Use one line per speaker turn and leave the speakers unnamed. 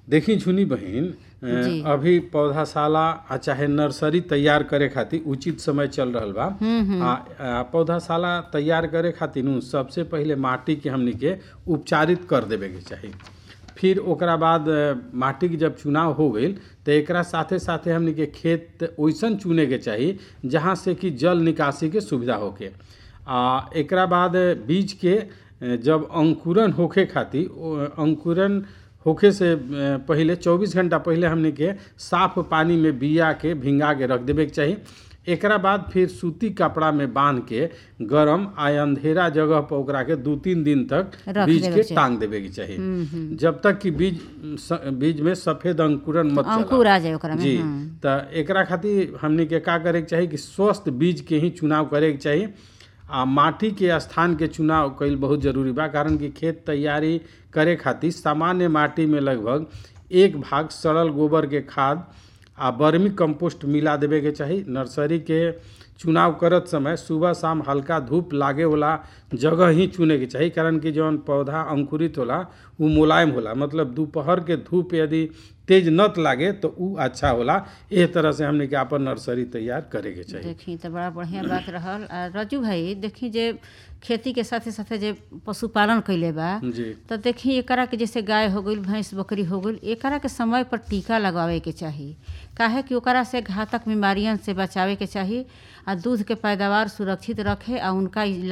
देखी झुनी बहिन अ,
जी।
अभी पौधाशाला आ चाहे नर्सरी तैयार करे खातिर उचित समय चल रहल बा आ, आ पौधाशाला तैयार करे खातिर नु सबसे पहिले माटी के हमनी के उपचारित कर देवे के चाही फिर ओकरा बाद अ, माटी के जब चुनाव हो गईल तो एकरा साथे साथे हमनी के खेत ओइसन चुने के चाही जहाँ से कि जल निकासी के सुविधा होके आ एकरा बाद बीज के अ, जब अंकुरन होखे खातिर ओ, अंकुरन होखे से अ, पहिले 24 घंटा पहिले हमनी के साफ पानी में बिया के भिंगा के रख देवे के चाही एकरा बाद फिर सूती कपड़ा में बांध के गरम आ अंधेरा जगह पर ओकरा के दू तीन दिन तक
रख
बीज
देवे
के
के चाही।
टांग देवे के चाही जब तक कि बीज स- बीज में सफेद अंकुरन मत चला।
अंकुर आ जाए ओकरा में
जी
हाँ।
त एकरा खातिर हमनी के का करे के चाही कि स्वस्थ बीज के ही चुनाव करे के चाही आ माटी के स्थान के चुनाव कईल बहुत जरूरी बा कारण कि खेत तैयारी करे खातिर सामान्य माटी में लगभग एक भाग सड़ल गोबर के खाद आ बर्मी कंपोस्ट मिला देवे के चाही नर्सरी के चुनाव करत समय सुबह शाम हल्का धूप लागे वाला जगह ही चुने के चाही कारण कि जौन पौधा अंकुरित होला उ मुलायम होला मतलब दोपहर के धूप यदि तेज नत लागे तो उ अच्छा होला एह तरह से हमने के आपन नर्सरी तैयार करे के चाही
देखी तो बड़ा बढ़िया बात रहल आ रजू भाई देखी जे खेती के साथे साथे जे पशुपालन कैले बा
जी
तो देखी एकरा के जैसे गाय हो गई भैंस बकरी हो गई एकरा के समय पर टीका लगावे के चाही काहे कि ओकरा से घातक बीमारियन से बचावे के चाही आ दूध के पैदावार सुरक्षित रखे आ उनका इलाज